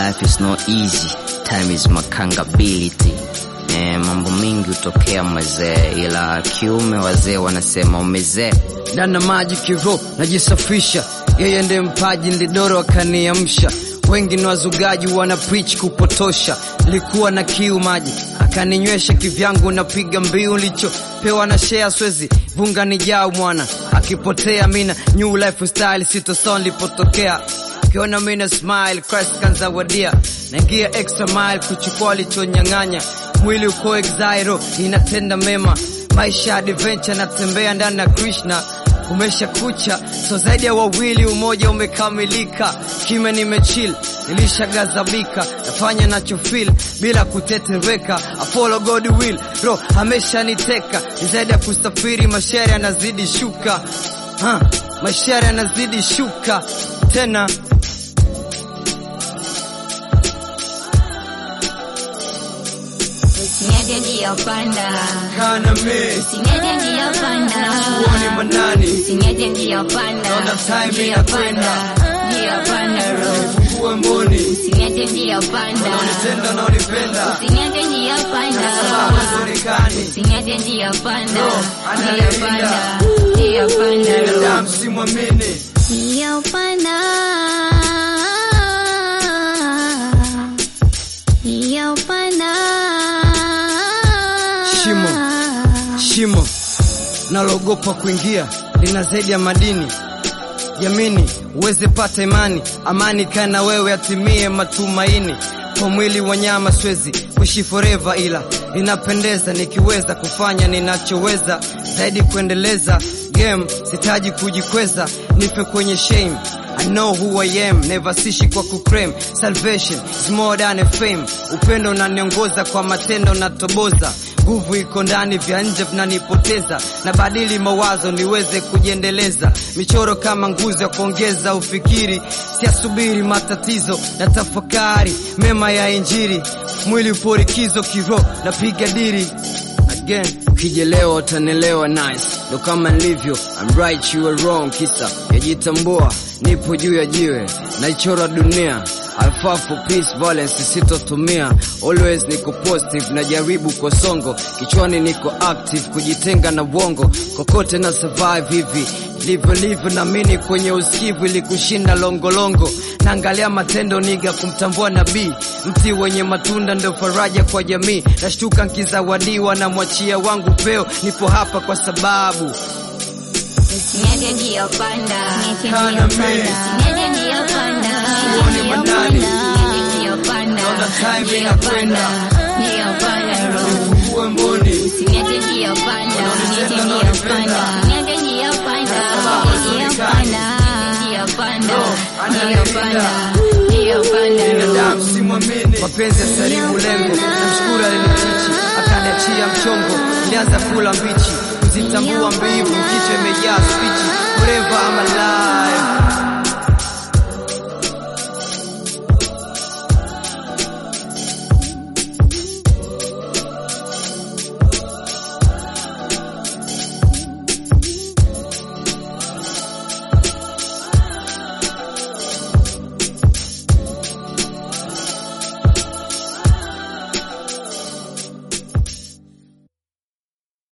life is not easy, time is makangability. Eh, mambo mingi hutokea mazee, ila kiume wazee wanasema umezee. Dana maji kiro najisafisha, yeye ndiye mpaji ndidoro akaniamsha. Wengi ni wazugaji wana preach kupotosha, likuwa na kiu maji akaninywesha kivyangu, napiga mbiu lichopewa na share swezi vunga ni jao mwana akipotea mina new lifestyle sitoson lipotokea kiona mina smile Christ kanzawadia naingia extra mile kuchukua lichonyang'anya mwili uko exairo inatenda mema maisha adventure natembea ndani ya Krishna umesha kucha so zaidi ya wawili umoja umekamilika kime nimechill nilishagazabika nafanya nachofeel bila kutetereka I follow God will bro ameshaniteka ni zaidi ya kusafiri mashari yanazidi shuka ha, mashari yanazidi shuka tena Usinyaje njia panda, kana me usinyaje njia panda, uone manani usinyaje njia panda, Naona time njia inakwenda. panda, njia panda road, fungue mboni usinyaje njia panda, unanitenda na unipenda usinyaje njia panda, sababu sionekani usinyaje njia panda, No, njia analinda. panda, njia panda road. binadamu simwamini Njia panda, njia panda, Shimo. shimo nalogopa kuingia lina zaidi ya madini yamini uweze pata imani amani kana wewe atimie matumaini kwa mwili wa nyama swezi kuishi forever ila inapendeza nikiweza kufanya ninachoweza zaidi kuendeleza game sitaji kujikweza nipe kwenye shame I know who I am, never sishi kwa kuclaim Salvation is more than a fame Upendo unaniongoza kwa matendo natoboza Nguvu iko ndani, vya nje vinanipoteza Nabadili mawazo niweze kujiendeleza Michoro kama nguzo ya kuongeza ufikiri Siasubiri matatizo na tafakari Mema ya injiri Mwili upo likizo kiroho napiga diri again ukijelewa utanelewa nice ndo kama nilivyo I'm right you are wrong kisa yajitambua nipo juu ya jiwe naichora dunia alfa for peace balance sitotumia always niko positive najaribu kwa songo kichwani niko active kujitenga na uongo kokote na survive hivi livyo livyo namini kwenye usikivu ili kushinda longolongo naangalia matendo niga kumtambua nabii mti wenye matunda ndo faraja kwa jamii nashtuka nkizawadiwa na mwachia wangu peo nipo hapa kwa sababu Usinyaje njia panda, Kana me. usinyaje njia panda, Uone manani. usinyaje njia panda, Naona time njia inakwenda. panda, njia panda road. uwe mboni Usinyaje njia panda, usinyaje na njia unanipenda. panda, usinyaje njia panda, sababu njia sionekani. panda, njia panda, No, njia analinda. panda, njia panda road. binadamu simwamini mapenzi ya salimu lengo namshukuru alinitichi akaniachia mchongo nilianza kula mbichi kuzitambua mbivu kichwa imejaa spichi forever I'm alive